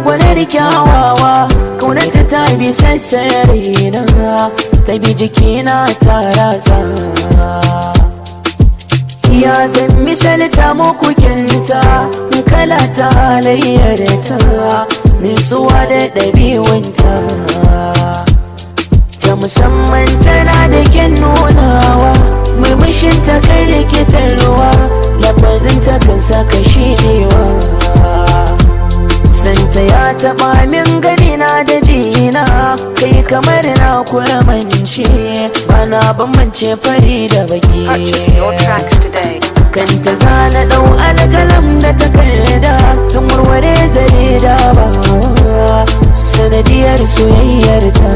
gwanar kyawawa kaunanta ta bi sassare na ta bi jikina ta ratsa ya zan misalta muku kinta kala ta halayyar ta nutsuwa da ɗabi'unta ta musamman tana da kyan nunawa murmushin ta kan rikitarwa lafazin ta kan saka shirewa santa ya taɓa min gani na da jina kai kamar na kuramance bana bambance fari da baki Purchase your tracks today. kanta zana ɗau alƙalam da takarda tun warware zare da ba sanadiyar soyayyar ta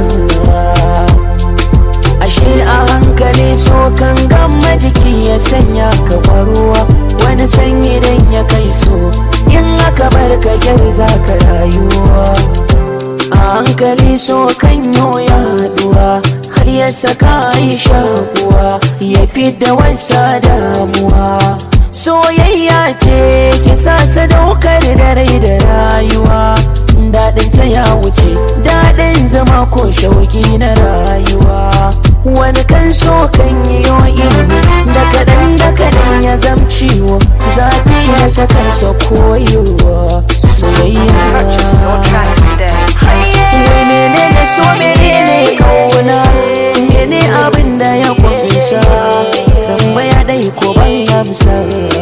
ashe a hankali so kan gama jiki ya sanya ka kwaruwa wani sanyi dan ya kai so in aka bar ka gyar za ka rayuwa a hankali so kan ya haduwa har ya saka yi shakuwa ya da wasa damuwa soyayya ce ki sa sadaukar da rai da rayuwa daɗin ta ya wuce daɗin zama ko shauki na rayuwa wani kan so kan yi ilimi da kaɗan da kaɗan ya zamciwo zafi ya saka sa koyewa soyayya Purchase your tracks today. Wai menene so menene kauna Mene abin da ya kunsa Tambaya dai ko ban amsa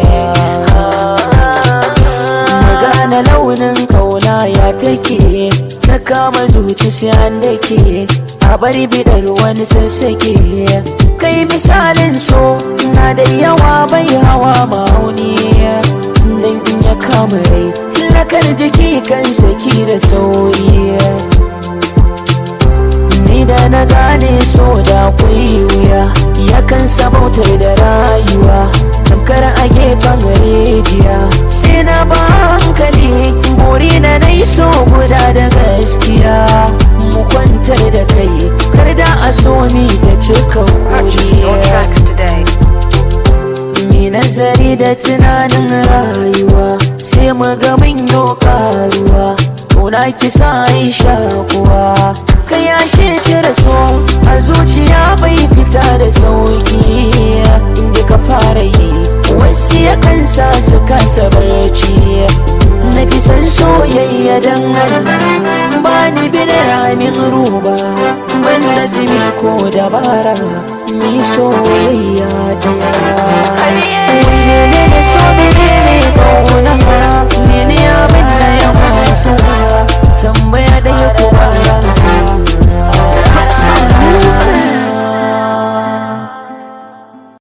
Magana launin kauna ya take Ta kama zuci sai an dake A bari bidar wani sassake Kai misalin so na da yawa bai hawa ma'auni Dan in ya kama rai lakar jiki kan saki da sauri ni da na gane so da akwai wuya yakan sabautar da rayuwa tamkar a gefen rijiya sai na ba hankali buri na nai so guda da gaskiya mu kwantar da kai kar da a so mi da cika Purchase your kuriya tracks today. Ni nazari da tunanin rayuwa sai mu ga mun yi karuwa Kuna kisa Aisha kuwa ka yashe cire so a zuciya bai fita da sauki inda ka fara yi wasu ya kansa su kasa barci na fi san soyayya don Allah ba ni bi da ramin ruba ban nazimi ko dabara ni soyayya